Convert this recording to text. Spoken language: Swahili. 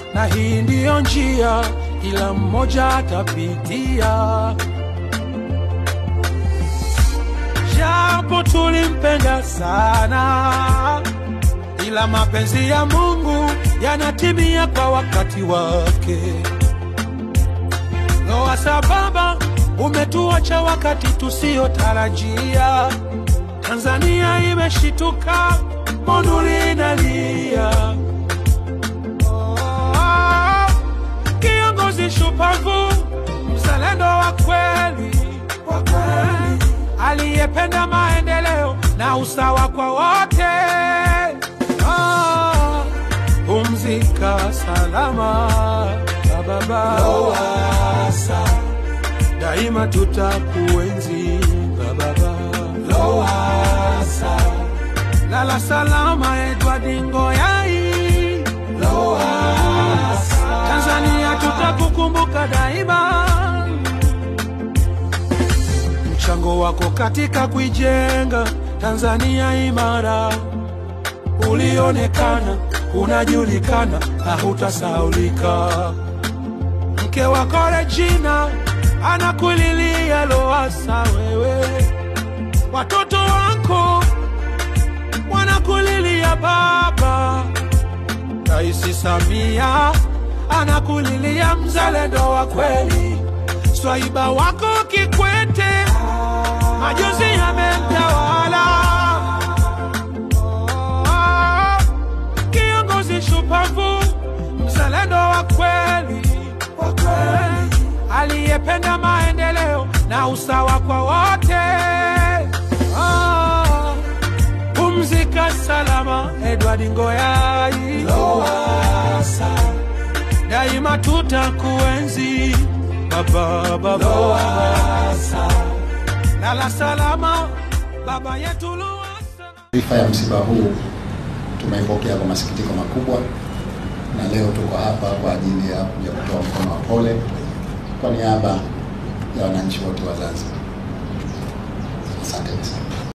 na hii ndiyo njia kila mmoja atapitia. Japo tulimpenda sana, ila mapenzi ya Mungu yanatimia kwa wakati wake. Noa sababa umetuacha wakati tusiotarajia. Tanzania imeshituka, Monduli inalia. Oh, kiongozi shupavu, mzalendo wa kweli, wa kweli, aliyependa maendeleo na usawa kwa wote. Ah, pumzika salama baba Lowassa, daima tutakuenzi baba Lowassa, lala salama Edward Ngoyai Lowassa, Tanzania tutakukumbuka daima, mchango wako katika kuijenga Tanzania imara ulionekana, unajulikana na hutasaulika. Mke wako Regina anakulilia Lowassa, wewe watoto wako wanakulilia baba. Rais Samia anakulilia mzalendo wa kweli. Swaiba wako Kikwete majonzi yamemtawala. Oh, kiongozi shupavu, mzalendo wa kweli, wa kweli, aliyependa maendeleo na usawa kwa wote. Ah, pumzika salama Edward Ngoyai Lowassa, daima tutakuenzi baba baba Lowassa, lala salama baba yetu Lowassa. Taarifa ya msiba huu tumeipokea kwa masikitiko makubwa, na leo tuko hapa kwa ajili ya kuja kutoa mkono wa pole kwa niaba ya wananchi wote wa Zanzibar. Asanteni sana.